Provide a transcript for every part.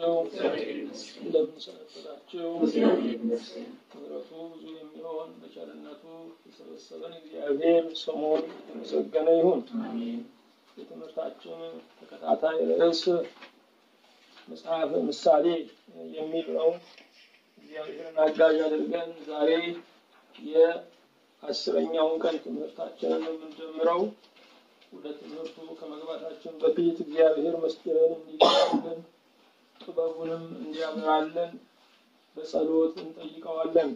ዋላችሁ? እንደምን ሰነበታችሁ? ምሕረቱ ብዙ የሚሆን በቸርነቱ የሰበሰበን እግዚአብሔር ስሙን የተመሰገነ ይሁን። የትምህርታችን ተከታታይ ርዕስ መጽሐፈ ምሳሌ የሚል ነው። እግዚአብሔርን አጋዥ አድርገን ዛሬ የአስረኛውን ቀን ትምህርታችንን የምንጀምረው ወደ ትምህርቱ ከመግባታችን በፊት እግዚአብሔር ምስጢርን እንዲገልጽልን ጥበቡንም እንዲያበራልን በጸሎት እንጠይቀዋለን።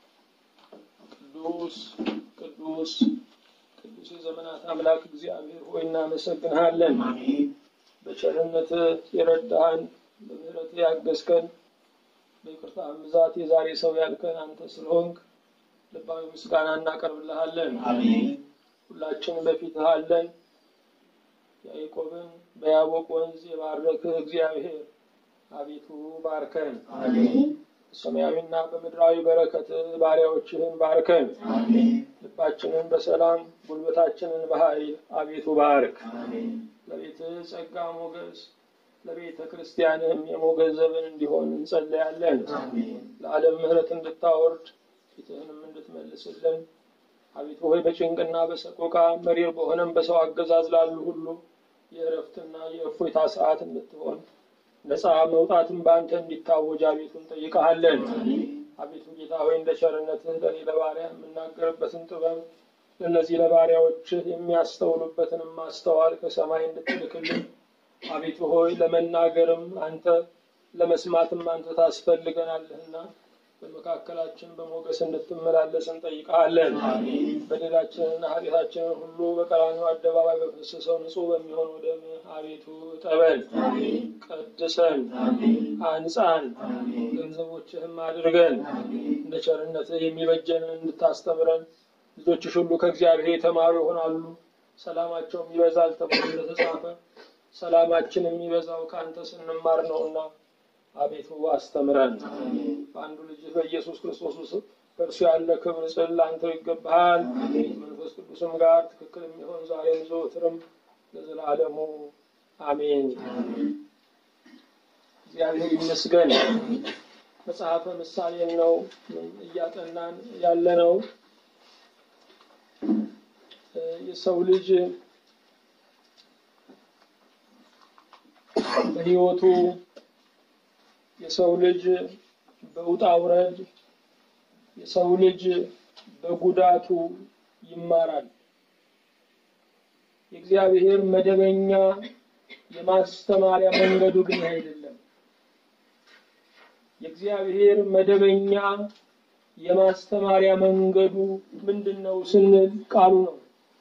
ቅዱስ ቅዱስ ቅዱስ የዘመናት አምላክ እግዚአብሔር ሆይ እናመሰግንሃለን። በቸርነት የረዳህን፣ በምህረት ያገዝከን፣ በይቅርታህም ብዛት የዛሬ ሰው ያልከን አንተ ስለሆንክ ልባዊ ምስጋና እናቀርብልሃለን። ሁላችን በፊትህ አለን። ያዕቆብን በያቦቅ ወንዝ የባረክህ እግዚአብሔር አቤቱ ባርከን። በሰማያዊና በምድራዊ በረከት ባሪያዎችህን ባርከን። ልባችንን በሰላም ጉልበታችንን በኃይል አቤቱ ባርክ። ለቤትህ ጸጋ ሞገስ፣ ለቤተ ክርስቲያንህም የሞገስ ዘመን እንዲሆን እንጸለያለን። ለዓለም ምሕረት እንድታወርድ ፊትህንም እንድትመልስልን አቤቱ ሆይ በጭንቅና በሰቆቃ መሪር በሆነም በሰው አገዛዝ ላሉ ሁሉ የእረፍትና የእፎይታ ሰዓት እንድትሆን ነፃ መውጣትን በአንተ እንዲታወጅ አቤቱ እንጠይቀሃለን። አቤቱ ጌታ ሆይ እንደ ቸርነትህ ለእኔ ለባሪያ የምናገርበትን ጥበብ ለእነዚህ ለባሪያዎችህ የሚያስተውሉበትንም ማስተዋል ከሰማይ እንድትልክልን አቤቱ ሆይ ለመናገርም አንተ ለመስማትም አንተ ታስፈልገናለህና በመካከላችን በሞገስ እንድትመላለስ እንጠይቀሃለን። በደላችንና ኃጢአታችንን ሁሉ በቀራንዮ አደባባይ በፈሰሰው ንጹሕ በሚሆን ደም አቤቱ እጠበን፣ ቀድሰን፣ አንጻን፣ ገንዘቦችህም አድርገን እንደ ቸርነትህ የሚበጀንን እንድታስተምረን ልጆችሽ ሁሉ ከእግዚአብሔር የተማሩ ይሆናሉ፣ ሰላማቸውም ይበዛል ተብሎ እንደተጻፈ ሰላማችን የሚበዛው ከአንተ ስንማር ነውና አቤቱ አስተምረን። በአንዱ ልጅ በኢየሱስ ክርስቶስ ውስጥ በእርሱ ያለ ክብር ጽል ለአንተ ይገባሃል። መንፈስ ቅዱስም ጋር ትክክል የሚሆን ዛሬም ዘወትርም ለዘላለሙ አሜን። እግዚአብሔር ይመስገን። መጽሐፈ ምሳሌን ነው እያጠናን ያለ ነው። የሰው ልጅ በሕይወቱ የሰው ልጅ በውጣ ውረድ የሰው ልጅ በጉዳቱ ይማራል። የእግዚአብሔር መደበኛ የማስተማሪያ መንገዱ ግን አይደለም። የእግዚአብሔር መደበኛ የማስተማሪያ መንገዱ ምንድን ነው ስንል ቃሉ ነው።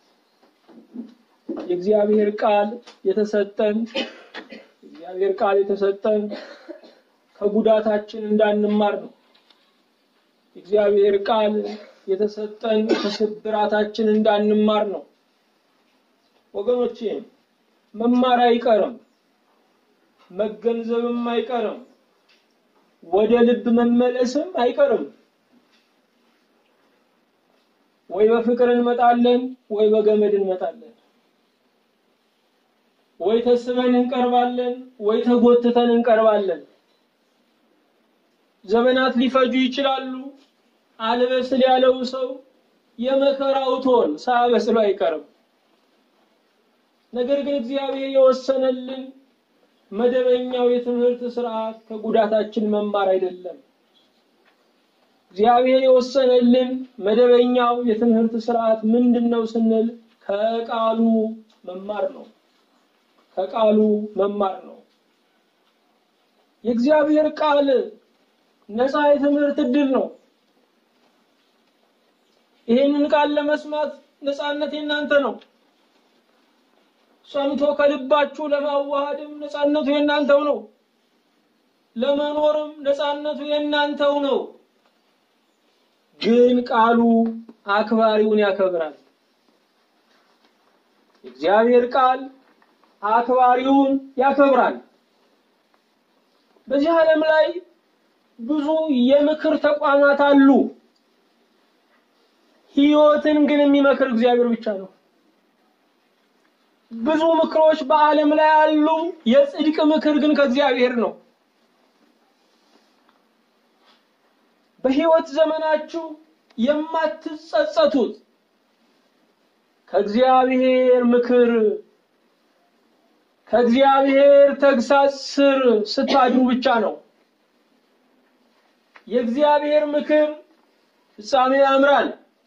የእግዚአብሔር ቃል የተሰጠን የእግዚአብሔር ቃል የተሰጠን ከጉዳታችን እንዳንማር ነው። እግዚአብሔር ቃል የተሰጠን ከስብራታችን እንዳንማር ነው። ወገኖቼ መማር አይቀርም፣ መገንዘብም አይቀርም፣ ወደ ልብ መመለስም አይቀርም። ወይ በፍቅር እንመጣለን፣ ወይ በገመድ እንመጣለን። ወይ ተስበን እንቀርባለን፣ ወይ ተጎትተን እንቀርባለን። ዘመናት ሊፈጁ ይችላሉ። አልበስል ያለው ሰው የመከራው ቶን ሳያበስሉ አይቀርም። ነገር ግን እግዚአብሔር የወሰነልን መደበኛው የትምህርት ስርዓት ከጉዳታችን መማር አይደለም። እግዚአብሔር የወሰነልን መደበኛው የትምህርት ስርዓት ምንድን ነው ስንል ከቃሉ መማር ነው። ከቃሉ መማር ነው። የእግዚአብሔር ቃል ነፃ የትምህርት እድል ነው። ይህንን ቃል ለመስማት ነፃነት የእናንተ ነው። ሰምቶ ከልባችሁ ለማዋሃድም ነፃነቱ የእናንተው ነው። ለመኖርም ነፃነቱ የእናንተው ነው። ግን ቃሉ አክባሪውን ያከብራል። የእግዚአብሔር ቃል አክባሪውን ያከብራል። በዚህ ዓለም ላይ ብዙ የምክር ተቋማት አሉ። ሕይወትን ግን የሚመክር እግዚአብሔር ብቻ ነው። ብዙ ምክሮች በዓለም ላይ አሉ። የጽድቅ ምክር ግን ከእግዚአብሔር ነው። በሕይወት ዘመናችሁ የማትጸጸቱት ከእግዚአብሔር ምክር ከእግዚአብሔር ተግሳጽ ስር ስታድሩ ብቻ ነው። የእግዚአብሔር ምክር ፍጻሜ ያምራል።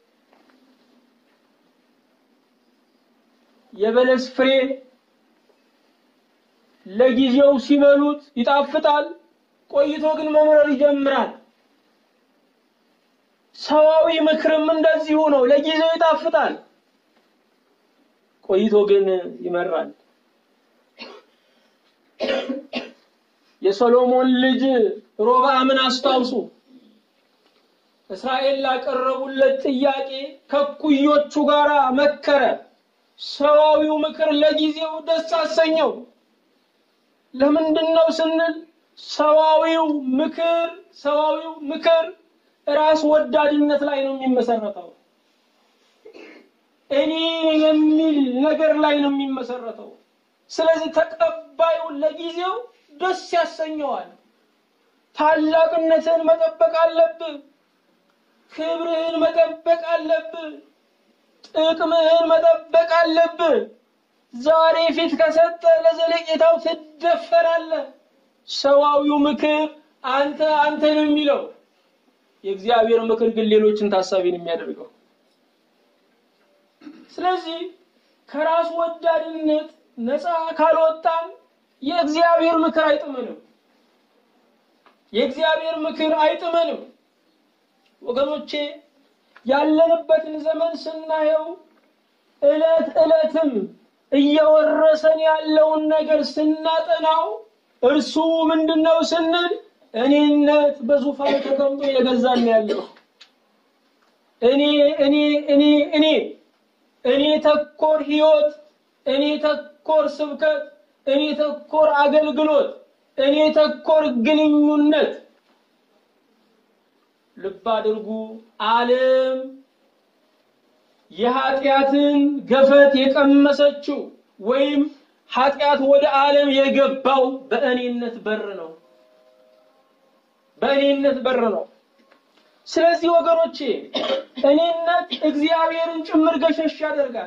የበለስ ፍሬ ለጊዜው ሲበሉት ይጣፍጣል፣ ቆይቶ ግን መምረር ይጀምራል። ሰዋዊ ምክርም እንደዚሁ ነው። ለጊዜው ይጣፍጣል፣ ቆይቶ ግን ይመራል። የሶሎሞን ልጅ ሮብዓምን አስታውሱ። እስራኤል ላቀረቡለት ጥያቄ ከኩዮቹ ጋር መከረ። ሰዋዊው ምክር ለጊዜው ደስ አሰኘው። ለምንድን ነው ስንል ሰዋዊው ምክር ሰዋዊው ምክር ራስ ወዳድነት ላይ ነው የሚመሰረተው። እኔ የሚል ነገር ላይ ነው የሚመሰረተው። ስለዚህ ተቀባዩ ለጊዜው ደስ ያሰኘዋል። ታላቅነትን መጠበቅ አለብህ። ክብርህን መጠበቅ አለብህ። ጥቅምህን መጠበቅ አለብህ። ዛሬ ፊት ከሰጠ ለዘለቄታው ትደፈራለህ። ሰዋዊው ምክር አንተ አንተ ነው የሚለው፣ የእግዚአብሔር ምክር ግን ሌሎችን ታሳቢ ነው የሚያደርገው። ስለዚህ ከራስ ወዳድነት ነፃ ካልወጣን የእግዚአብሔር ምክር አይጥመንም። የእግዚአብሔር ምክር አይጥመንም። ወገኖቼ ያለንበትን ዘመን ስናየው ዕለት ዕለትም እየወረሰን ያለውን ነገር ስናጠናው እርሱ ምንድነው ስንል እኔነት በዙፋን ተቀምጦ እየገዛን ያለው እኔ እኔ እኔ እኔ እኔ ተኮር ህይወት፣ እኔ ተኮር ስብከት፣ እኔ ተኮር አገልግሎት፣ እኔ ተኮር ግንኙነት። ልብ አድርጉ። ዓለም የኃጢአትን ገፈት የቀመሰችው ወይም ኃጢአት ወደ ዓለም የገባው በእኔነት በር ነው። በእኔነት በር ነው። ስለዚህ ወገኖቼ እኔነት እግዚአብሔርን ጭምር ገሸሽ ያደርጋል።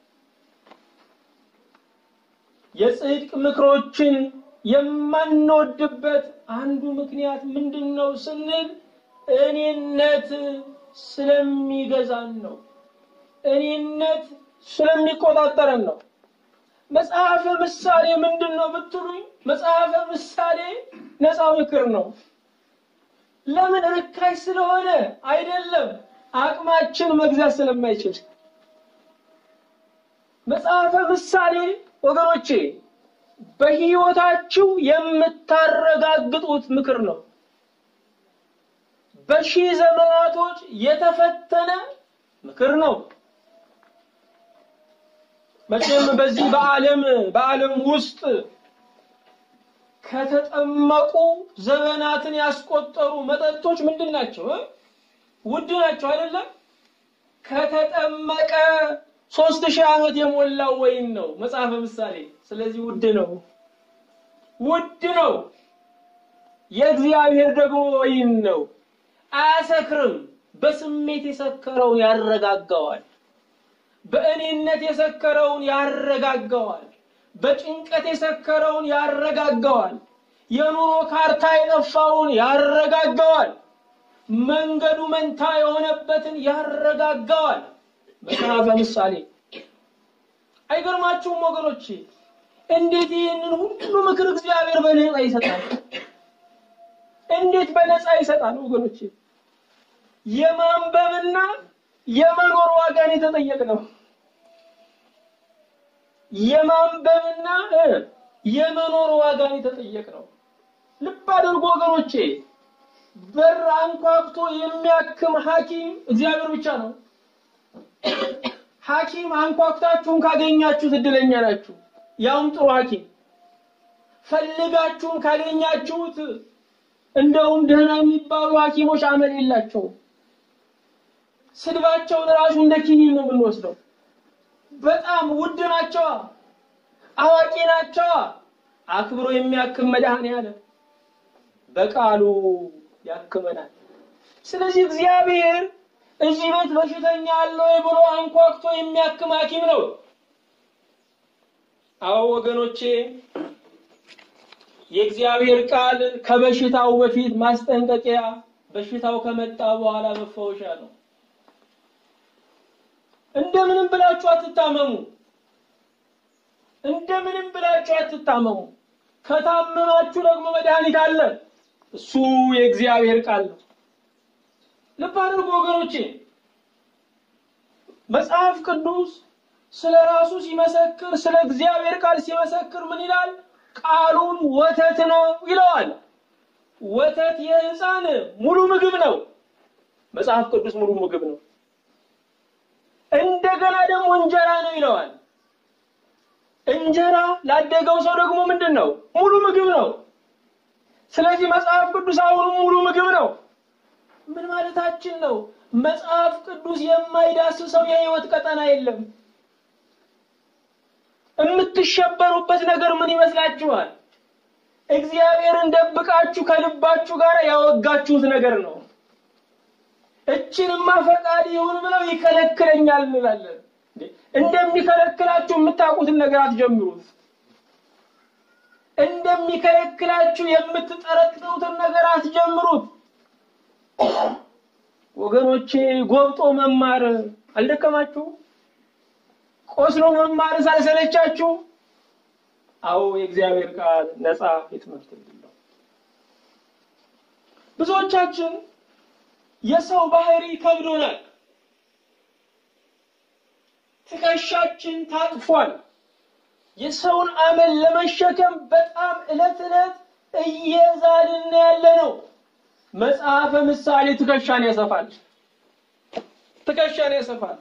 የጽድቅ ምክሮችን የማንወድበት አንዱ ምክንያት ምንድን ነው ስንል እኔነት ስለሚገዛን ነው። እኔነት ስለሚቆጣጠረን ነው። መጽሐፈ ምሳሌ ምንድን ነው ብትሉኝ፣ መጽሐፈ ምሳሌ ነፃ ምክር ነው። ለምን? ርካሽ ስለሆነ አይደለም፣ አቅማችን መግዛት ስለማይችል። መጽሐፈ ምሳሌ ወገኖቼ በሕይወታችሁ የምታረጋግጡት ምክር ነው። በሺህ ዘመናቶች የተፈተነ ምክር ነው። መቼም በዚህ በዓለም በዓለም ውስጥ ከተጠመቁ ዘመናትን ያስቆጠሩ መጠጦች ምንድን ናቸው? ውድ ናቸው አይደለም? ከተጠመቀ ሶስት ሺህ ዓመት የሞላው ወይን ነው መጽሐፈ ምሳሌ። ስለዚህ ውድ ነው፣ ውድ ነው። የእግዚአብሔር ደግሞ ወይን ነው፣ አያሰክርም። በስሜት የሰከረውን ያረጋጋዋል። በእኔነት የሰከረውን ያረጋጋዋል። በጭንቀት የሰከረውን ያረጋጋዋል። የኑሮ ካርታ የጠፋውን ያረጋጋዋል። መንገዱ መንታ የሆነበትን ያረጋጋዋል። መጽሐፈ ምሳሌ አይገርማችሁም ወገኖቼ? እንዴት ይህንን ሁሉ ምክር እግዚአብሔር በነፃ ይሰጣል? እንዴት በነፃ ይሰጣል ወገኖቼ? የማንበብና የመኖር ዋጋን የተጠየቅ ነው። የማንበብና የመኖር ዋጋን የተጠየቅ ነው። ልብ አድርጎ ወገኖቼ፣ በር አንኳኩቶ የሚያክም ሐኪም እግዚአብሔር ብቻ ነው። ሐኪም አንኳኩታችሁን ካገኛችሁት እድለኛ ናችሁ። ያውም ጥሩ ሐኪም ፈልጋችሁን ካገኛችሁት እንደውም ደህና የሚባሉ ሐኪሞች አመል የላቸውም። ስድባቸውን ራሱ እንደ ኪኒን ነው የምንወስደው። በጣም ውድ ናቸዋ፣ አዋቂ ናቸዋ። አክብሮ የሚያክም መድኃኔዓለም በቃሉ ያክመናል። ስለዚህ እግዚአብሔር እዚህ ቤት በሽተኛ አለ ወይ ብሎ አንኳኩቶ የሚያክም ሐኪም ነው። አዎ ወገኖቼ፣ የእግዚአብሔር ቃል ከበሽታው በፊት ማስጠንቀቂያ፣ በሽታው ከመጣ በኋላ መፈወሻ ነው። እንደምንም ብላችሁ አትታመሙ። እንደምንም ብላችሁ አትታመሙ። ከታመማችሁ ደግሞ መድኃኒት አለ። እሱ የእግዚአብሔር ቃል ነው። ልብ አድርጉ ወገኖቼ፣ መጽሐፍ ቅዱስ ስለ ራሱ ሲመሰክር፣ ስለ እግዚአብሔር ቃል ሲመሰክር ምን ይላል? ቃሉን ወተት ነው ይለዋል። ወተት የሕፃን ሙሉ ምግብ ነው። መጽሐፍ ቅዱስ ሙሉ ምግብ ነው። እንደገና ደግሞ እንጀራ ነው ይለዋል። እንጀራ ላደገው ሰው ደግሞ ምንድን ነው? ሙሉ ምግብ ነው። ስለዚህ መጽሐፍ ቅዱስ አሁንም ሙሉ ምግብ ነው። ምን ማለታችን ነው? መጽሐፍ ቅዱስ የማይዳስሰው የህይወት ቀጠና የለም። የምትሸበሩበት ነገር ምን ይመስላችኋል? እግዚአብሔርን ደብቃችሁ ከልባችሁ ጋር ያወጋችሁት ነገር ነው። እችንማ ፈቃድ ይሁን ብለው ይከለክለኛል እንላለን። እንደሚከለክላችሁ የምታውቁትን ነገር አትጀምሩት። እንደሚከለክላችሁ የምትጠረጥሩትን ነገር አትጀምሩት። ወገኖቼ ጎብጦ መማር አልደከማችሁ? ቆስሎ መማር ሳልሰለቻችሁ? አዎ የእግዚአብሔር ቃል ነፃ የትምህርት ዕድል ነው። ብዙዎቻችን የሰው ባህሪ ከብዶናል። ትከሻችን ታጥፏል። የሰውን አመል ለመሸከም በጣም ዕለት ዕለት እየዛልን ያለ ነው። መጽሐፈ ምሳሌ ትከሻን ያሰፋል። ትከሻን ያሰፋል።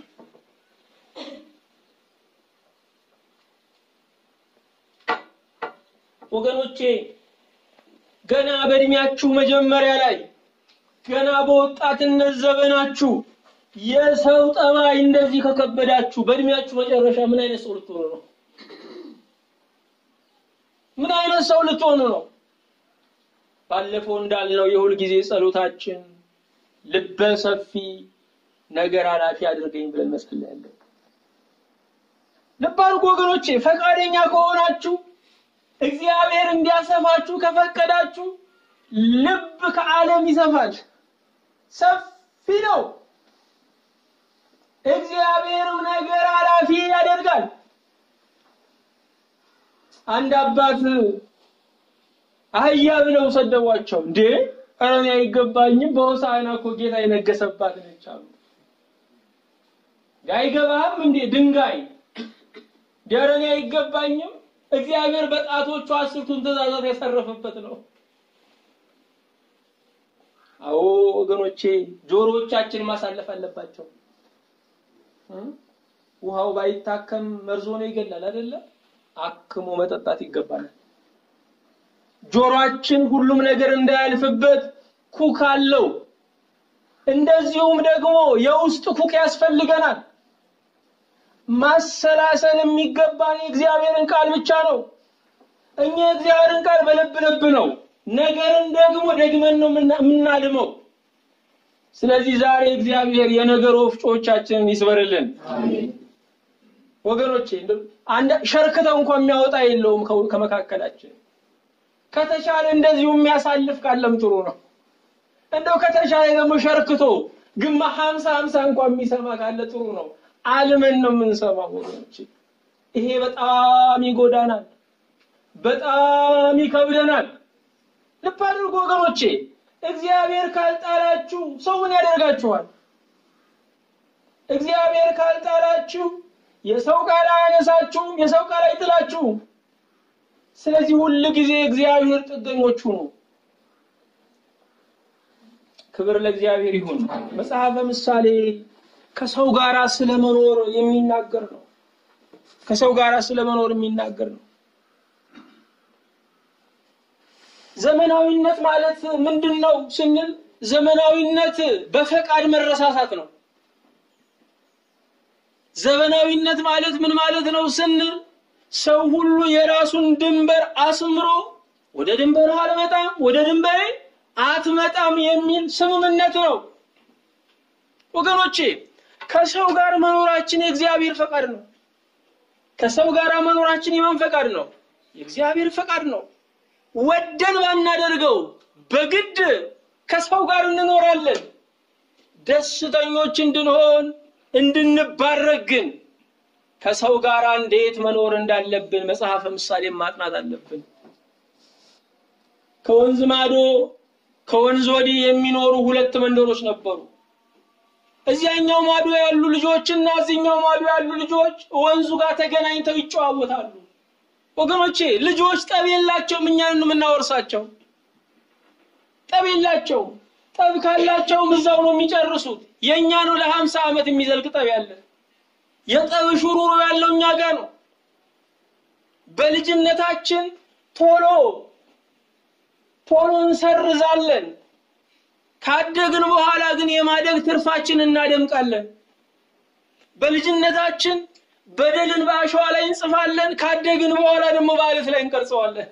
ወገኖቼ ገና በእድሜያችሁ መጀመሪያ ላይ ገና በወጣትነት ዘመናችሁ የሰው ጠባይ እንደዚህ ከከበዳችሁ በእድሜያችሁ መጨረሻ ምን አይነት ሰው ልትሆኑ ነው? ምን አይነት ሰው ልትሆኑ ነው? ባለፈው እንዳልነው የሁል ጊዜ ጸሎታችን ልበ ሰፊ ነገር ኃላፊ አድርገኝ ብለን መጸለያለን። ልብ አድርጉ ወገኖቼ፣ ፈቃደኛ ከሆናችሁ እግዚአብሔር እንዲያሰፋችሁ ከፈቀዳችሁ ልብ ከዓለም ይሰፋል። ሰፊ ነው። እግዚአብሔርም ነገር ኃላፊ ያደርጋል። አንድ አባት አህያ ብለው ሰደቧቸው። እንዴ ኧረ እኔ አይገባኝም፣ በሆሳዕና እኮ ጌታ የነገሰባት ነች አሉ። አይገባህም እንዴ ድንጋይ ኧረ እኔ አይገባኝም፣ እግዚአብሔር በጣቶቹ አስርቱን ትእዛዛት ያሰረፈበት ነው። አዎ ወገኖቼ ጆሮዎቻችን ማሳለፍ አለባቸው። ውሃው ባይታከም መርዞ ነው ይገላል አይደለ? አክሞ መጠጣት ይገባናል። ጆሮአችን ሁሉም ነገር እንዳያልፍበት ኩክ አለው። እንደዚሁም ደግሞ የውስጥ ኩክ ያስፈልገናል። ማሰላሰል የሚገባን የእግዚአብሔርን ቃል ብቻ ነው። እኛ የእግዚአብሔርን ቃል በልብ ልብ ነው፣ ነገርን ደግሞ ደግመን ነው የምናልመው። ስለዚህ ዛሬ እግዚአብሔር የነገር ወፍጮቻችንን ይስበርልን። ወገኖቼ ሸርክተው እንኳን የሚያወጣ የለውም ከመካከላችን። ከተቻለ እንደዚሁ የሚያሳልፍ ካለም ጥሩ ነው። እንደው ከተቻለ ደግሞ ሸርክቶ ግማ ሀምሳ ሀምሳ እንኳን የሚሰማ ካለ ጥሩ ነው። አልመን ነው የምንሰማው ወገኖቼ። ይሄ በጣም ይጎዳናል፣ በጣም ይከብደናል። ልብ አድርጉ ወገኖቼ። እግዚአብሔር ካልጣላችሁ ሰው ምን ያደርጋችኋል? እግዚአብሔር ካልጣላችሁ የሰው ቃል አያነሳችሁም፣ የሰው ቃል አይጥላችሁም። ስለዚህ ሁል ጊዜ እግዚአብሔር ጥገኞቹ ነው። ክብር ለእግዚአብሔር ይሁን። መጽሐፈ ምሳሌ ከሰው ጋር ስለመኖር የሚናገር ነው። ከሰው ጋር ስለመኖር የሚናገር ነው። ዘመናዊነት ማለት ምንድን ነው ስንል ዘመናዊነት በፈቃድ መረሳሳት ነው። ዘመናዊነት ማለት ምን ማለት ነው ስንል ሰው ሁሉ የራሱን ድንበር አስምሮ ወደ ድንበር አልመጣም፣ ወደ ድንበሬ አትመጣም የሚል ስምምነት ነው። ወገኖቼ ከሰው ጋር መኖራችን የእግዚአብሔር ፈቃድ ነው። ከሰው ጋር መኖራችን የማን ፈቃድ ነው? የእግዚአብሔር ፈቃድ ነው። ወደን ባናደርገው በግድ ከሰው ጋር እንኖራለን። ደስተኞች እንድንሆን እንድንባረክ ግን ከሰው ጋር እንዴት መኖር እንዳለብን መጽሐፈ ምሳሌ ማጥናት አለብን። ከወንዝ ማዶ ከወንዝ ወዲህ የሚኖሩ ሁለት መንደሮች ነበሩ። እዚያኛው ማዶ ያሉ ልጆችና እዚህኛው ማዶ ያሉ ልጆች ወንዙ ጋር ተገናኝተው ይጨዋወታሉ። ወገኖቼ ልጆች ጠብ የላቸውም፣ እኛን ነው የምናወርሳቸው። ጠብ የላቸውም። ጠብ ካላቸውም እዛው ነው የሚጨርሱት። የእኛ ነው ለሀምሳ ዓመት የሚዘልቅ ጠብ ያለ የጠብ ሹሩሩ ያለው እኛ ጋር ነው። በልጅነታችን ቶሎ ቶሎ እንሰርዛለን። ካደግን በኋላ ግን የማደግ ትርፋችን እናደምቃለን። በልጅነታችን በደልን በአሸዋ ላይ እንጽፋለን። ካደግን በኋላ ደግሞ በአለት ላይ እንቀርጸዋለን።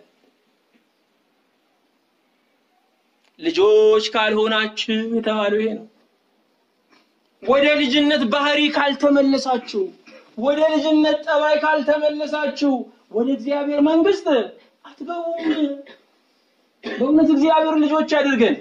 ልጆች ካልሆናችሁ የተባለው ይሄ ነው። ወደ ልጅነት ባህሪ ካልተመለሳችሁ፣ ወደ ልጅነት ጠባይ ካልተመለሳችሁ ወደ እግዚአብሔር መንግስት አትገቡም። በእውነት እግዚአብሔር ልጆች ያድርገን።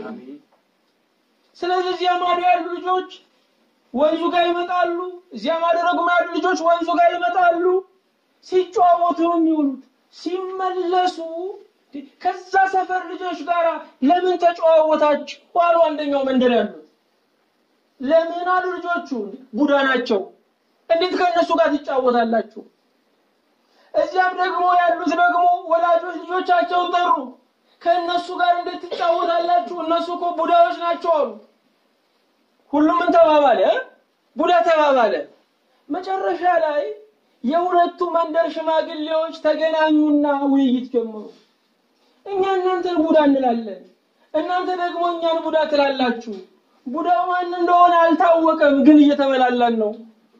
ስለዚህ እዚያ ማዶ ያሉ ልጆች ወንዙ ጋር ይመጣሉ። እዚያ ማዶ ደግሞ ያሉ ልጆች ወንዙ ጋር ይመጣሉ። ሲጨዋወቱ ነው የሚውሉት። ሲመለሱ ከዛ ሰፈር ልጆች ጋር ለምን ተጨዋወታችሁ አሉ አንደኛው መንደር ያሉት። ለምን አሉ ልጆቹ፣ ቡዳ ናቸው። እንዴት ከእነሱ ጋር ትጫወታላችሁ? እዚያም ደግሞ ያሉት ደግሞ ወላጆች ልጆቻቸውን ጠሩ። ከእነሱ ጋር እንዴት ትጫወታላችሁ? እነሱ እኮ ቡዳዎች ናቸው አሉ። ሁሉም ምን ተባባለ? ቡዳ ተባባለ። መጨረሻ ላይ የሁለቱ መንደር ሽማግሌዎች ተገናኙና ውይይት ጀመሩ። እኛ እናንተን ቡዳ እንላለን፣ እናንተ ደግሞ እኛን ቡዳ ትላላችሁ። ቡዳው ማን እንደሆነ አልታወቀም፣ ግን እየተበላላን ነው።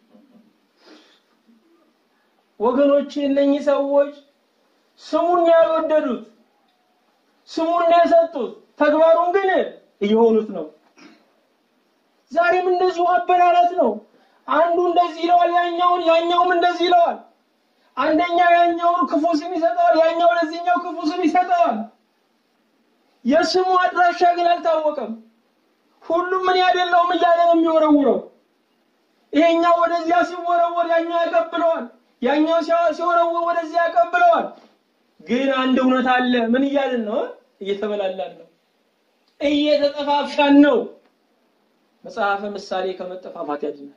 ወገኖች እነኚህ ሰዎች ስሙን ያልወደዱት ስሙን የሰጡት ተግባሩን ግን እየሆኑት ነው። ዛሬም እንደዚሁ አበላላት ነው። አንዱ እንደዚህ ይለዋል፣ ያኛውን ያኛውም እንደዚህ ይለዋል። አንደኛ ያኛውን ክፉ ስም ይሰጠዋል፣ ያኛው ለዚህኛው ክፉ ስም ይሰጠዋል። የስሙ አድራሻ ግን አልታወቀም። ሁሉም ምን ያደለውም እያለ ነው የሚወረውረው። ይሄኛው ወደዚያ ሲወረወር ያኛው ያቀብለዋል፣ ያኛው ሲወረወር ወደዚያ ያቀብለዋል። ግን አንድ እውነት አለ። ምን እያልን ነው? እየተበላላን ነው፣ እየተጠፋፋን ነው። መጽሐፈ ምሳሌ ከመጠፋፋት ያድናል።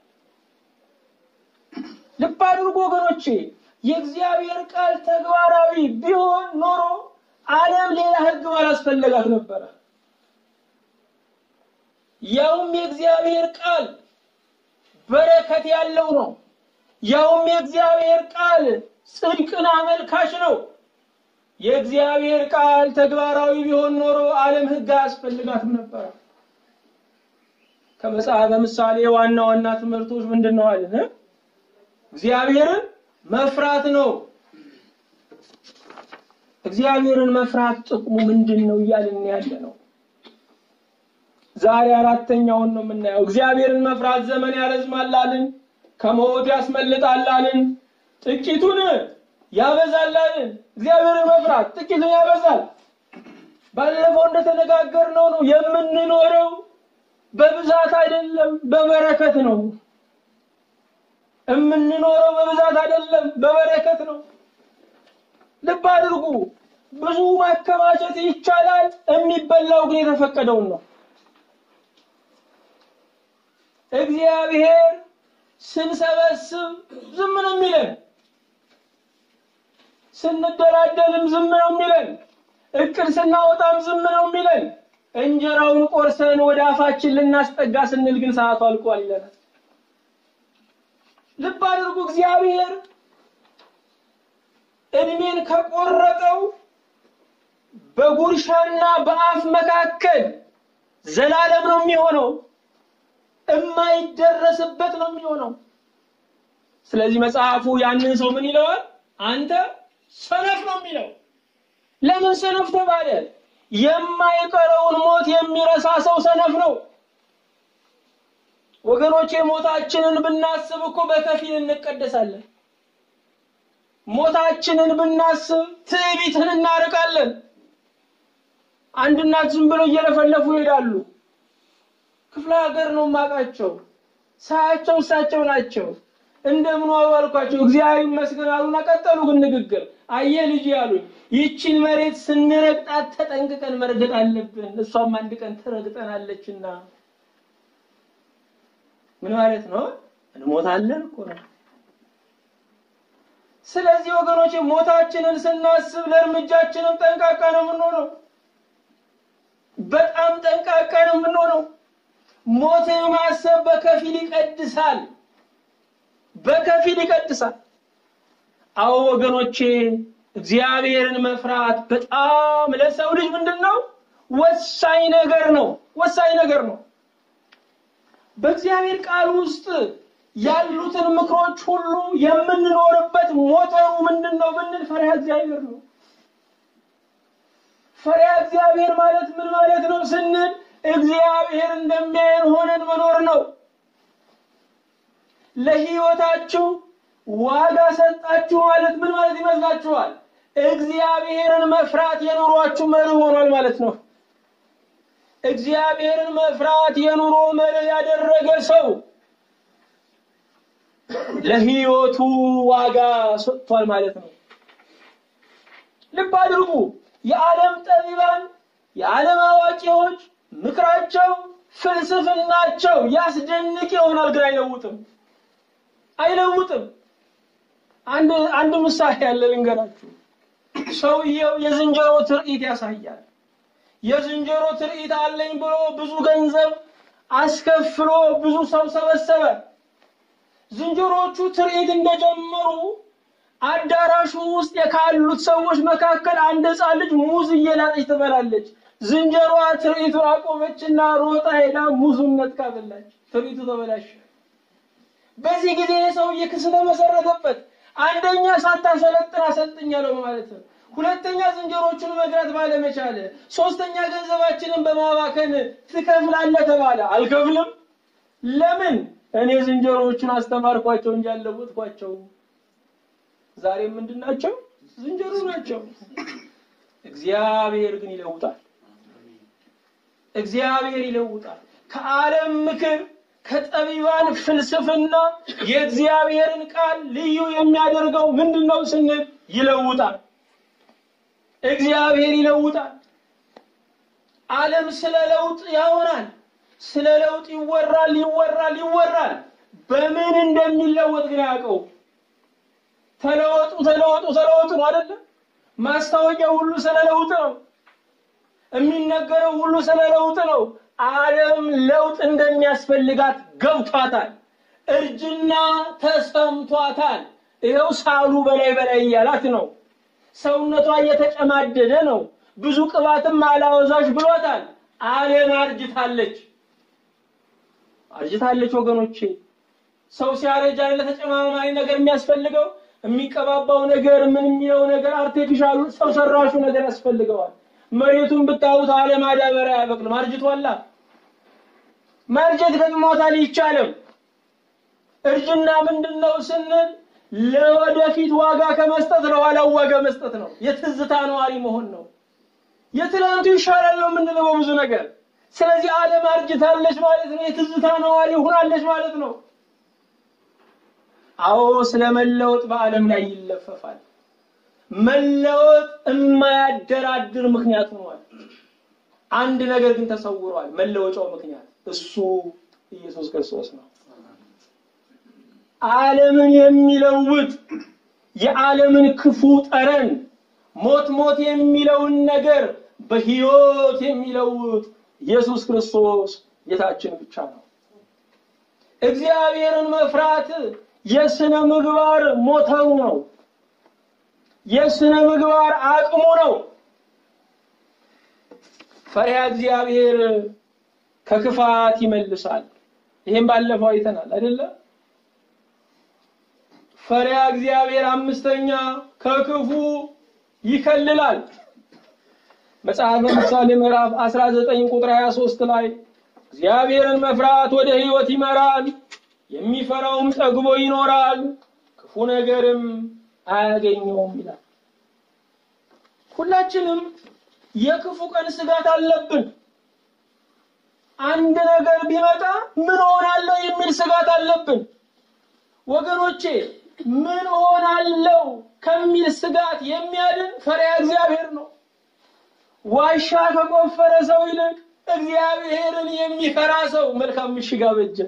ልብ አድርጎ ወገኖቼ፣ የእግዚአብሔር ቃል ተግባራዊ ቢሆን ኖሮ ዓለም ሌላ ሕግ ባላስፈለጋት ነበረ። ያውም የእግዚአብሔር ቃል በረከት ያለው ነው። ያውም የእግዚአብሔር ቃል ጽድቅን አመልካች ነው። የእግዚአብሔር ቃል ተግባራዊ ቢሆን ኖሮ ዓለም ሕግ አያስፈልጋትም ነበረ። ከመጽሐፈ ምሳሌ ዋና ዋና ትምህርቶች ምንድን ነው አለን? እግዚአብሔርን መፍራት ነው። እግዚአብሔርን መፍራት ጥቅሙ ምንድን ነው እያልን ያለ ነው። ዛሬ አራተኛውን ነው የምናየው። እግዚአብሔርን መፍራት ዘመን ያረዝማላልን፣ ከሞት ያስመልጣላልን፣ ጥቂቱን ያበዛላልን። እግዚአብሔርን መፍራት ጥቂቱን ያበዛል። ባለፈው እንደተነጋገርነው ነው የምንኖረው በብዛት አይደለም፣ በበረከት ነው የምንኖረው። በብዛት አይደለም፣ በበረከት ነው። ልብ አድርጉ። ብዙ ማከማቸት ይቻላል፣ የሚበላው ግን የተፈቀደውን ነው። እግዚአብሔር ስንሰበስብ ዝም ነው የሚለን፣ ስንደላደልም ዝም ነው የሚለን፣ እቅድ ስናወጣም ዝም ነው የሚለን። እንጀራውን ቆርሰን ወደ አፋችን ልናስጠጋ ስንል ግን ሰዓቱ አልቋል ይለናል። ልብ አድርጉ። እግዚአብሔር እድሜን ከቆረጠው በጉርሻና በአፍ መካከል ዘላለም ነው የሚሆነው፣ የማይደረስበት ነው የሚሆነው። ስለዚህ መጽሐፉ ያንን ሰው ምን ይለዋል? አንተ ሰነፍ ነው የሚለው። ለምን ሰነፍ ተባለ? የማይቀረውን ሞት የሚረሳ ሰው ሰነፍ ነው። ወገኖቼ ሞታችንን ብናስብ እኮ በከፊል እንቀደሳለን። ሞታችንን ብናስብ ትዕቢትን እናርቃለን። አንድ እናት ዝም ብለው እየለፈለፉ ይሄዳሉ። ክፍለ ሀገር ነው የማውቃቸው። ሳያቸው እሳቸው ናቸው። እንደምን ዋሉ አልኳቸው። እግዚአብሔር ይመስገን አሉና ቀጠሉ ግን ንግግር። አየ ልጅ ያሉኝ ይቺን መሬት ስንረግጣት ተጠንቅቀን መርገጥ አለብን። እሷም አንድ ቀን ትረግጠናለችና ምን ማለት ነው? እንሞታለን እኮ ነው። ስለዚህ ወገኖች ሞታችንን ስናስብ ለእርምጃችንም ጠንቃቃ ነው የምንሆነው። በጣም ጠንቃቃ ነው የምንሆነው። ሞትን ማሰብ በከፊል ይቀድሳል፣ በከፊል ይቀድሳል። አዎ ወገኖቼ እግዚአብሔርን መፍራት በጣም ለሰው ልጅ ምንድን ነው? ወሳኝ ነገር ነው። ወሳኝ ነገር ነው። በእግዚአብሔር ቃል ውስጥ ያሉትን ምክሮች ሁሉ የምንኖርበት ሞተሩ ምንድን ነው ብንል ፈሪሃ እግዚአብሔር ነው። ፈሪሃ እግዚአብሔር ማለት ምን ማለት ነው ስንል እግዚአብሔር እንደሚያየን ሆነን መኖር ነው። ለሕይወታችሁ ዋጋ ሰጣችሁ ማለት ምን ማለት ይመስላችኋል? እግዚአብሔርን መፍራት የኑሯችሁ መርህ ሆኗል ማለት ነው። እግዚአብሔርን መፍራት የኑሮ መርህ ያደረገ ሰው ለሕይወቱ ዋጋ ሰጥቷል ማለት ነው። ልብ አድርጉ። የዓለም ጠቢባን፣ የዓለም አዋቂዎች ምክራቸው፣ ፍልስፍናቸው ያስደንቅ ይሆናል፣ ግን አይለውጥም አይለውጥም። አንድ አንድ ምሳሌ ያለ ልንገራችሁ። ሰውየው የዝንጀሮ ትርኢት ያሳያል። የዝንጀሮ ትርኢት አለኝ ብሎ ብዙ ገንዘብ አስከፍሎ ብዙ ሰው ሰበሰበ። ዝንጀሮቹ ትርኢት እንደጀመሩ አዳራሹ ውስጥ ካሉት ሰዎች መካከል አንድ ሕፃን ልጅ ሙዝ እየላጠች ትበላለች። ዝንጀሮዋ ትርኢቱን አቆመችና ሮጣ ሄዳ ሙዙን ነጥቃ በላች። ትርኢቱ ተበላሸ። በዚህ ጊዜ ሰውዬ ክስ ተመሰረተበት። አንደኛ ሳታሰለጥን አሰልጥኛለሁ ማለት ነው። ሁለተኛ ዝንጀሮቹን መግራት ባለመቻል፣ ሶስተኛ ገንዘባችንን በማባከን ትከፍላለህ ተባለ። አልከፍልም። ለምን? እኔ ዝንጀሮቹን አስተማርኳቸው እንጂ አልለወጥኳቸው። ዛሬ ምንድን ናቸው? ዝንጀሮ ናቸው። እግዚአብሔር ግን ይለውጣል። እግዚአብሔር ይለውጣል። ከዓለም ምክር ከጠቢባን ፍልስፍና የእግዚአብሔርን ቃል ልዩ የሚያደርገው ምንድን ነው ስንል ይለውጣል። እግዚአብሔር ይለውጣል። ዓለም ስለ ለውጥ ያወራል። ስለ ለውጥ ይወራል ይወራል ይወራል። በምን እንደሚለወጥ ግን ያውቀው። ተለወጡ ተለወጡ ተለወጡ ነው አይደለም? ማስታወቂያው ሁሉ ስለ ለውጥ ነው። የሚነገረው ሁሉ ስለ ለውጥ ነው። ዓለም ለውጥ እንደሚያስፈልጋት ገብቷታል። እርጅና ተሰምቷታል። ይኸው ሳሉ በላይ በላይ እያላት ነው። ሰውነቷ እየተጨማደደ ነው። ብዙ ቅባትም አላወዛሽ ብሎታል። ዓለም አርጅታለች፣ አርጅታለች ወገኖቼ። ሰው ሲያረጅ አይደለ ተጨማማሪ ነገር የሚያስፈልገው የሚቀባባው ነገር ምን የሚለው ነገር አርቴፊሻሉ ሰው ሰራሹ ነገር ያስፈልገዋል። መሬቱን ብታዩት ዓለም ማዳበሪያ አያበቅልም፣ አርጅቷላ። ማርጀት ገጥሞታል፣ ይቻልም። እርጅና ምንድን ነው ስንል ለወደፊት ዋጋ ከመስጠት ለኋላው ዋጋ መስጠት ነው። የትዝታ ነዋሪ መሆን ነው። የትላንቱ ይሻላል ነው የምንለው በብዙ ነገር። ስለዚህ ዓለም አርጅታለች ማለት ነው። የትዝታ ነዋሪ ሆናለች ማለት ነው። አዎ ስለ መለወጥ በዓለም ላይ ይለፈፋል። መለወጥ የማያደራድር ምክንያት ሆኗል። አንድ ነገር ግን ተሰውሯል። መለወጫው ምክንያት እሱ ኢየሱስ ክርስቶስ ነው። ዓለምን የሚለውጥ የዓለምን ክፉ ጠረን ሞት ሞት የሚለውን ነገር በሕይወት የሚለውጥ ኢየሱስ ክርስቶስ ጌታችን ብቻ ነው። እግዚአብሔርን መፍራት የስነ ምግባር ሞተሩ ነው። የስነ ምግባር አቅሙ ነው። ፈሪሃ እግዚአብሔር ከክፋት ይመልሳል። ይህም ባለፈው አይተናል አይደለ? ፈሪሃ እግዚአብሔር አምስተኛ ከክፉ ይከልላል። መጽሐፈ ምሳሌ ምዕራፍ 19 ቁጥር 23 ላይ እግዚአብሔርን መፍራት ወደ ሕይወት ይመራል፣ የሚፈራውም ጠግቦ ይኖራል፣ ክፉ ነገርም አያገኘውም ይላል። ሁላችንም የክፉ ቀን ስጋት አለብን። አንድ ነገር ቢመጣ ምን ሆናለሁ የሚል ስጋት አለብን። ወገኖቼ ምን ሆናለሁ ከሚል ስጋት የሚያድን ፈሪሃ እግዚአብሔር ነው። ዋሻ ከቆፈረ ሰው ይልቅ እግዚአብሔርን የሚፈራ ሰው መልካም ምሽግ አበጀ።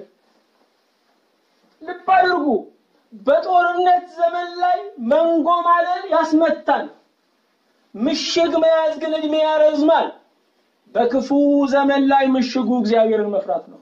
ልብ አድርጉ። በጦርነት ዘመን ላይ መንጎማለል ያስመታል። ምሽግ መያዝ ግን እድሜ ያረዝማል። በክፉ ዘመን ላይ ምሽጉ እግዚአብሔርን መፍራት ነው።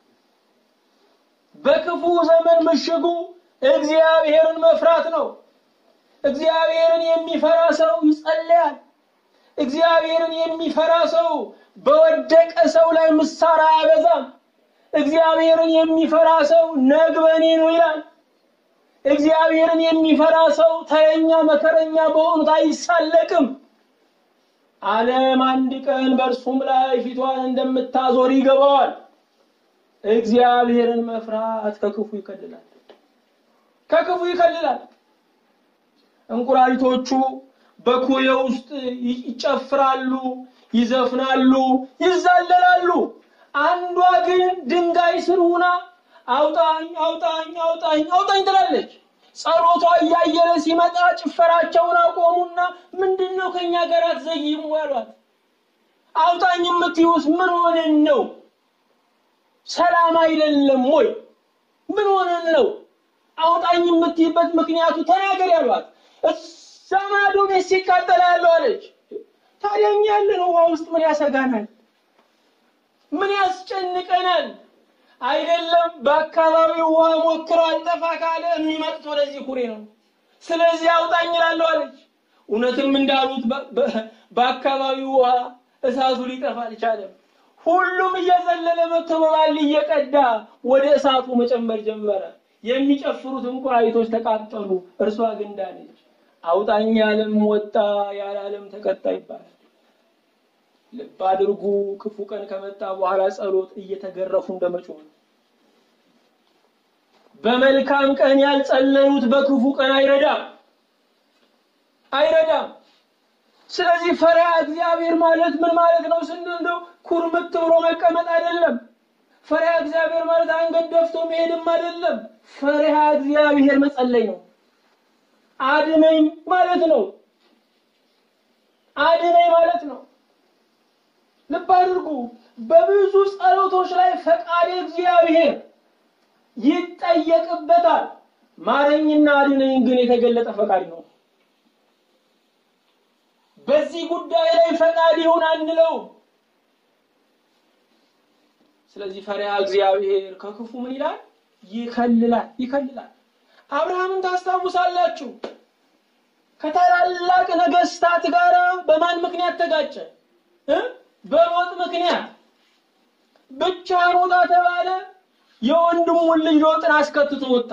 በክፉ ዘመን ምሽጉ እግዚአብሔርን መፍራት ነው። እግዚአብሔርን የሚፈራ ሰው ይጸለያል። እግዚአብሔርን የሚፈራ ሰው በወደቀ ሰው ላይ ምሳር አያበዛም። እግዚአብሔርን የሚፈራ ሰው ነግበኔ ነው ይላል። እግዚአብሔርን የሚፈራ ሰው ተረኛ መከረኛ በሆኑት አይሳለቅም። ዓለም አንድ ቀን በእርሱም ላይ ፊቷን እንደምታዞር ይገባዋል። እግዚአብሔርን መፍራት ከክፉ ይከልላል፣ ከክፉ ይከልላል። እንቁራሪቶቹ በኩሬ ውስጥ ይጨፍራሉ፣ ይዘፍናሉ፣ ይዛለላሉ። አንዷ ግን ድንጋይ ስር ሁና አውጣኝ አውጣኝ አውጣኝ አውጣኝ ትላለች። ጸሎቷ እያየለ ሲመጣ ጭፈራቸውን አቆሙና ምንድን ነው ከእኛ ጋር አትዘይሙ ያሏት። አውጣኝ የምትዩስ ምን ሆነን ነው? ሰላም አይደለም ወይ? ምን ሆነን ነው? አውጣኝ የምትይበት ምክንያቱ ተናገር ያሏት። እዛ ማዶ ቤት ሲቃጠል ያለው አለች። ታዲያ እኛ ያለን ውሃ ውስጥ ምን ያሰጋናል? ምን ያስጨንቀናል? አይደለም በአካባቢው ውሃ ሞክረው አልጠፋ ካለ የሚመጡት ወደዚህ ኩሬ ነው። ስለዚህ አውጣኝ እላለሁ አለች። እውነትም እንዳሉት በአካባቢው ውሃ እሳቱ ሊጠፋ አልቻለም። ሁሉም እየዘለለ መጥቶ በባል እየቀዳ ወደ እሳቱ መጨመር ጀመረ። የሚጨፍሩት እንቁራሪቶች ተቃጠሉ። እርሷ ግን ዳነች። አውጣኝ ያለም ወጣ፣ ያላለም ተቀጣ ይባላል። ልብ አድርጉ። ክፉ ቀን ከመጣ በኋላ ጸሎት እየተገረፉ እንደመጮህ ነው። በመልካም ቀን ያልጸለዩት በክፉ ቀን አይረዳም አይረዳም። ስለዚህ ፈሪሃ እግዚአብሔር ማለት ምን ማለት ነው ስንል እንደው ኩርምት ብሎ መቀመጥ አይደለም። ፈሪሃ እግዚአብሔር ማለት አንገት ደፍቶ መሄድም አይደለም። ፈሪሃ እግዚአብሔር መጸለይ ነው። አድነኝ ማለት ነው። አድነኝ ማለት ነው። ልብ አድርጉ። በብዙ ጸሎቶች ላይ ፈቃድ እግዚአብሔር ይጠየቅበታል። ማረኝና አድነኝ ግን የተገለጠ ፈቃድ ነው። በዚህ ጉዳይ ላይ ፈቃድ ይሁን አንለው። ስለዚህ ፈሪሃ እግዚአብሔር ከክፉ ምን ይላል? ይከልላል፣ ይከልላል። አብርሃምን ታስታውሳላችሁ። ከታላላቅ ነገስታት ጋር በማን ምክንያት ተጋጨ? በሎጥ ምክንያት ብቻ ሮጣ ተባለ። የወንድሙን ልጅ ሎጥን አስከትቶ ወጣ።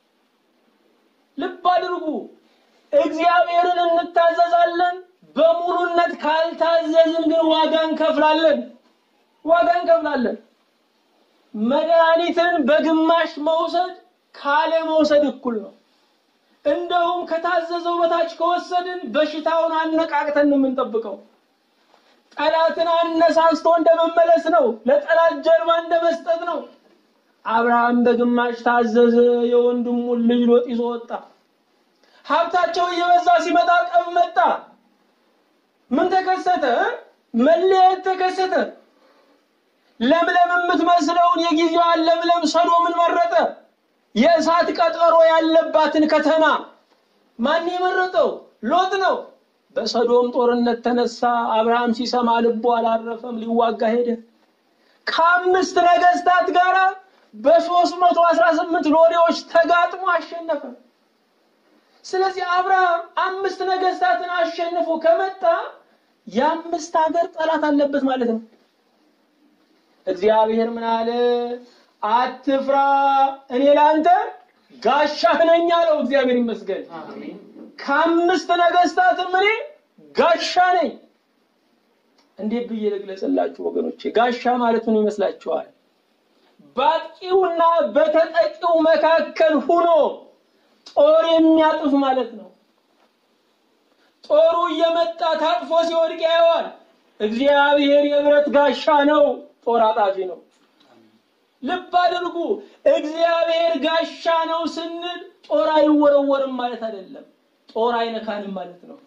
ልብ አድርጉ። እግዚአብሔርን እንታዘዛለን። በሙሉነት ካልታዘዝን ግን ዋጋ እንከፍላለን። ዋጋ እንከፍላለን። መድኃኒትን በግማሽ መውሰድ ካለ መውሰድ እኩል ነው። እንደውም ከታዘዘው በታች ከወሰድን በሽታውን አነቃቅተን ነው የምንጠብቀው። ጠላትን አነሳስቶ እንደመመለስ ነው። ለጠላት ጀርባ እንደመስጠት ነው። አብርሃም በግማሽ ታዘዘ። የወንድሙን ልጅ ሎጥ ይዞ ወጣ። ሀብታቸው እየበዛ ሲመጣ ጠብ መጣ። ምን ተከሰተ? መለያየት ተከሰተ። ለምለም የምትመስለውን የጊዜዋን ለምለም ሰዶምን መረጠ። የእሳት ቀጠሮ ያለባትን ከተማ ማን የመረጠው? ሎጥ ነው። በሰዶም ጦርነት ተነሳ። አብርሃም ሲሰማ ልቡ አላረፈም፣ ሊዋጋ ሄደ። ከአምስት ነገስታት ጋር በሶስት መቶ አስራ ስምንት ሎሌዎች ተጋጥሞ አሸነፈ። ስለዚህ አብርሃም አምስት ነገስታትን አሸንፎ ከመጣ የአምስት ሀገር ጠላት አለበት ማለት ነው። እግዚአብሔር ምን አለ? አትፍራ፣ እኔ ለአንተ ጋሻህ ነኝ አለው። እግዚአብሔር ይመስገን። ከአምስት ነገስታትም እኔ ጋሻ ነኝ። እንዴት ብዬ ልግለጽላችሁ ወገኖቼ? ጋሻ ማለት ምን ይመስላችኋል? በአጥቂውና በተጠቂው መካከል ሁኖ ጦር የሚያጥፍ ማለት ነው። ጦሩ እየመጣ ታጥፎ ሲወድቅ ያየዋል። እግዚአብሔር የብረት ጋሻ ነው፣ ጦር አጣፊ ነው። ልብ አድርጉ። እግዚአብሔር ጋሻ ነው ስንል ጦር አይወረወርም ማለት አይደለም። ጦር አይነካንም ማለት ነው።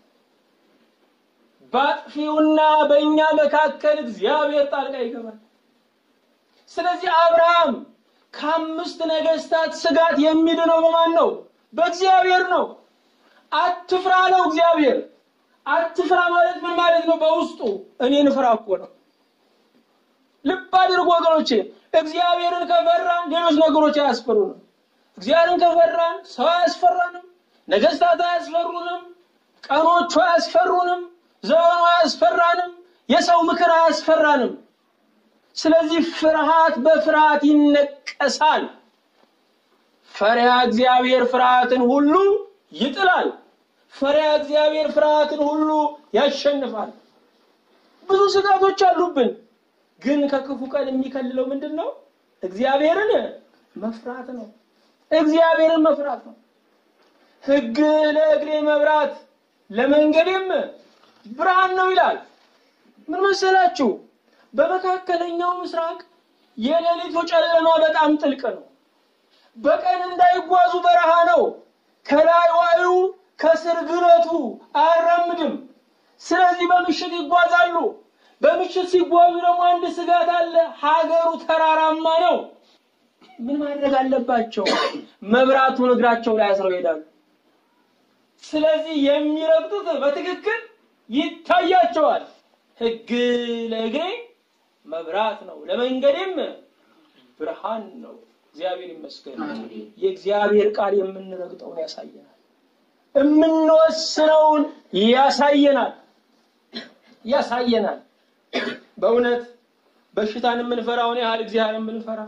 በአጥፊውና በእኛ መካከል እግዚአብሔር ጣልቃ ይገባል። ስለዚህ አብርሃም ከአምስት ነገስታት ስጋት የሚድነው በማን ነው? በእግዚአብሔር ነው። አትፍራ ነው እግዚአብሔር። አትፍራ ማለት ምን ማለት ነው? በውስጡ እኔን ፍራ እኮ ነው። ልብ አድርጉ ወገኖቼ፣ እግዚአብሔርን ከፈራን ሌሎች ነገሮች አያስፈሩንም። እግዚአብሔርን ከፈራን ሰው አያስፈራንም፣ ነገስታት አያስፈሩንም፣ ቀኖቹ አያስፈሩንም፣ ዘመኑ አያስፈራንም፣ የሰው ምክር አያስፈራንም። ስለዚህ ፍርሃት በፍርሃት ይነቀሳል። ፈሪሃ እግዚአብሔር ፍርሃትን ሁሉ ይጥላል። ፈሪሃ እግዚአብሔር ፍርሃትን ሁሉ ያሸንፋል። ብዙ ስጋቶች አሉብን፣ ግን ከክፉ ቀን የሚከልለው ምንድን ነው? እግዚአብሔርን መፍራት ነው። እግዚአብሔርን መፍራት ነው። ሕግ ለእግሬ መብራት ለመንገዴም ብርሃን ነው ይላል። ምን መሰላችሁ? በመካከለኛው ምስራቅ የሌሊቱ ጨለማ በጣም ጥልቅ ነው። በቀን እንዳይጓዙ በረሃ ነው። ከላይ ዋዩ ከስር ግለቱ አያራምድም። ስለዚህ በምሽት ይጓዛሉ። በምሽት ሲጓዙ ደግሞ አንድ ስጋት አለ። ሀገሩ ተራራማ ነው። ምን ማድረግ አለባቸው? መብራቱን እግራቸው ላይ አስረው ይሄዳሉ። ስለዚህ የሚረግጡት በትክክል ይታያቸዋል። ሕግ ለእግሬ መብራት ነው ለመንገዴም ብርሃን ነው። እግዚአብሔር ይመስገን። የእግዚአብሔር ቃል የምንረግጠውን ያሳየናል፣ የምንወስነውን ያሳየናል ያሳየናል። በእውነት በሽታን የምንፈራውን ያህል እግዚአብሔር የምንፈራ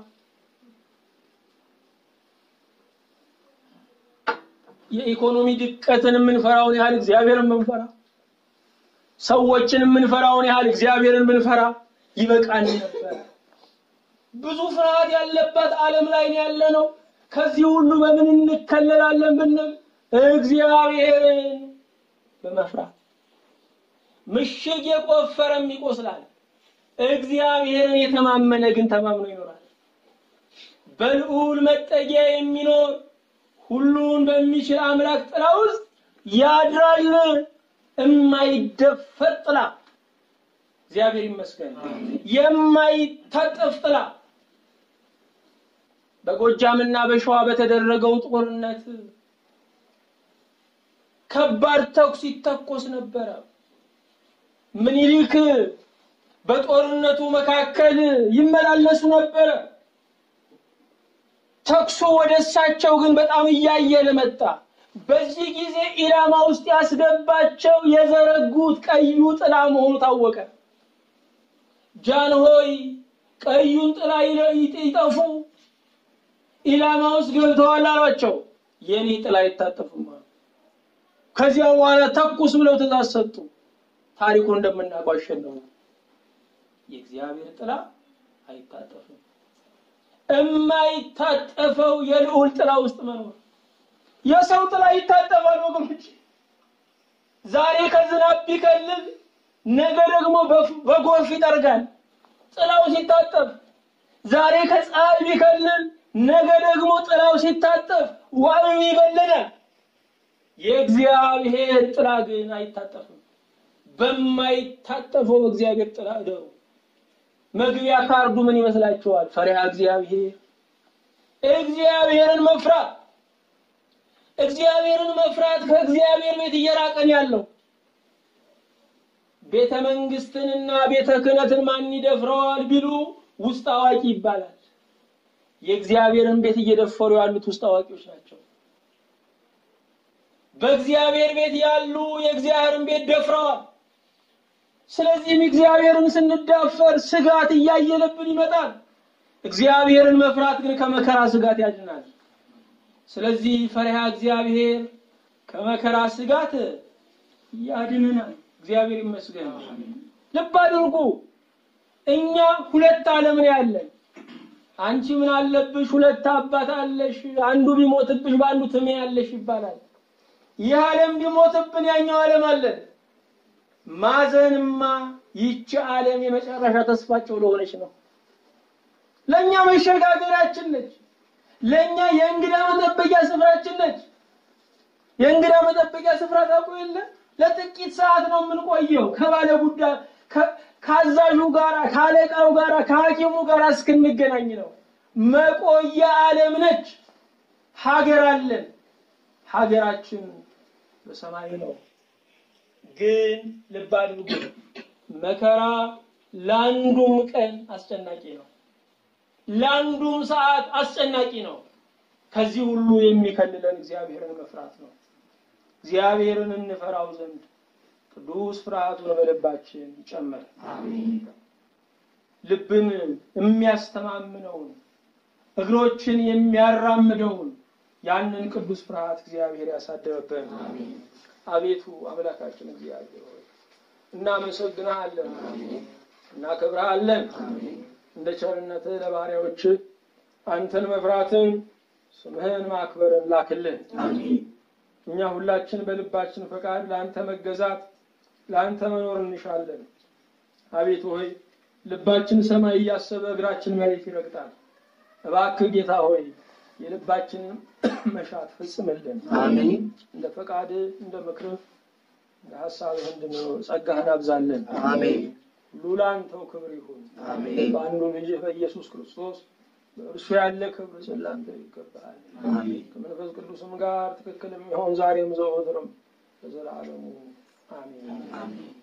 የኢኮኖሚ ድቀትን የምንፈራውን ያህል እግዚአብሔርን የምንፈራ ሰዎችን የምንፈራውን ያህል እግዚአብሔርን ብንፈራ ይበቃን ነበር። ብዙ ፍርሃት ያለበት ዓለም ላይ ያለ ነው። ከዚህ ሁሉ በምን እንከለላለን ብንል እግዚአብሔርን በመፍራት ምሽግ የቆፈረም ይቆስላል። እግዚአብሔርን የተማመነ ግን ተማምኖ ይኖራል። በልዑል መጠጊያ የሚኖር ሁሉን በሚችል አምላክ ጥላ ውስጥ ያድራል። የማይደፈር ጥላ እግዚአብሔር ይመስገን። የማይታጠፍ ጥላ በጎጃምና በሸዋ በተደረገው ጦርነት ከባድ ተኩስ ይተኮስ ነበረ። ምኒልክ በጦርነቱ መካከል ይመላለሱ ነበረ። ተኩሱ ወደ እሳቸው ግን በጣም እያየለ መጣ። በዚህ ጊዜ ኢላማ ውስጥ ያስገባቸው የዘረጉት ቀዩ ጥላ መሆኑ ታወቀ። ጃንሆይ ቀዩን ጥላ ይጠፉ ኢላማ ውስጥ ገብተዋል አሏቸው። የኔ ጥላ አይታጠፍም አሉ። ከዚያ በኋላ ተኩስ ብለው ትእዛዝ ሰጡ። ታሪኩን እንደምናውቀው አሸነፉ። የእግዚአብሔር ጥላ አይታጠፍም። የማይታጠፈው የልዑል ጥላ ውስጥ መኖር የሰው ጥላ ይታጠፋል ወገኖች። ዛሬ ከዝናብ ቢከልል ነገ ደግሞ በጎርፍ ይጠርጋል። ጥላው ሲታጠፍ ዛሬ ከፀሐይ ቢከልል ነገ ደግሞ ጥላው ሲታጠፍ ዋዩ ይበለናል። የእግዚአብሔር ጥላ ግን አይታጠፍም። በማይታጠፈው በእግዚአብሔር ጥላ እደሩ። መግቢያ ካርዱ ምን ይመስላችኋል? ፈሪሃ እግዚአብሔር፣ እግዚአብሔርን መፍራት እግዚአብሔርን መፍራት ከእግዚአብሔር ቤት እየራቀን ያለው ቤተ መንግስትንና ቤተ ክህነትን ማን ይደፍረዋል ቢሉ ውስጥ አዋቂ ይባላል። የእግዚአብሔርን ቤት እየደፈሩ ያሉት ውስጥ አዋቂዎች ናቸው። በእግዚአብሔር ቤት ያሉ የእግዚአብሔርን ቤት ደፍረዋል። ስለዚህም እግዚአብሔርን ስንዳፈር ስጋት እያየለብን ይመጣል። እግዚአብሔርን መፍራት ግን ከመከራ ስጋት ያድናል። ስለዚህ ፈሪሃ እግዚአብሔር ከመከራ ስጋት ያድነናል። እግዚአብሔር ይመስገን። ልብ አድርጉ። እኛ ሁለት ዓለም ነው ያለን። አንቺ ምን አለብሽ? ሁለት አባት አለሽ፣ አንዱ ቢሞትብሽ በአንዱ ትሜ ያለሽ ይባላል። ይህ ዓለም ቢሞትብን ያኛው ዓለም አለን። ማዘንማ ይቺ ዓለም የመጨረሻ ተስፋቸው ለሆነች ነው። ለእኛ መሸጋገሪያችን ነች። ለእኛ የእንግዳ መጠበቂያ ስፍራችን ነች። የእንግዳ መጠበቂያ ስፍራ ታውቁ የለ ለጥቂት ሰዓት ነው የምንቆየው ከባለ ጉዳይ ከአዛዡ ጋራ ከአለቃው ጋራ ከሐኪሙ ጋር እስክንገናኝ ነው። መቆያ ዓለም ነች። ሀገር አለን። ሀገራችን በሰማይ ነው። ግን ልብ አድርጉ፣ መከራ ለአንዱም ቀን አስጨናቂ ነው፣ ለአንዱም ሰዓት አስጨናቂ ነው። ከዚህ ሁሉ የሚከልለን እግዚአብሔርን መፍራት ነው። እግዚአብሔርን እንፈራው ዘንድ ቅዱስ ፍርሃቱን በልባችን ይጨመር። ልብን የሚያስተማምነውን እግሮችን የሚያራምደውን ያንን ቅዱስ ፍርሃት እግዚአብሔር ያሳደረብን። አቤቱ አምላካችን እግዚአብሔር ሆይ እናመሰግንሃለን፣ እናከብረሃለን። እንደ ቸርነትህ ለባሪያዎች አንተን መፍራትን ስምህን ማክበርን ላክልን። እኛ ሁላችን በልባችን ፈቃድ ለአንተ መገዛት ለአንተ መኖር እንሻለን። አቤቱ ሆይ ልባችን ሰማይ እያሰበ እግራችን መሬት ይረግጣል። እባክህ ጌታ ሆይ የልባችንን መሻት ፍጽምልን። አሜን። እንደ ፈቃድ እንደ ምክርህ እንደ ሀሳብህ እንድንኖር ጸጋህን አብዛለን። አሜን። ሁሉ ለአንተው ክብር ይሁን። አሜን። በአንዱ ልጅህ በኢየሱስ ክርስቶስ በእርሱ ያለ ክብር ስላንተ ይገባል። አሜን። ከመንፈስ ቅዱስም ጋር ትክክል የሚሆን ዛሬም ዘወትርም ለዘላለሙ አሜን። አሜን።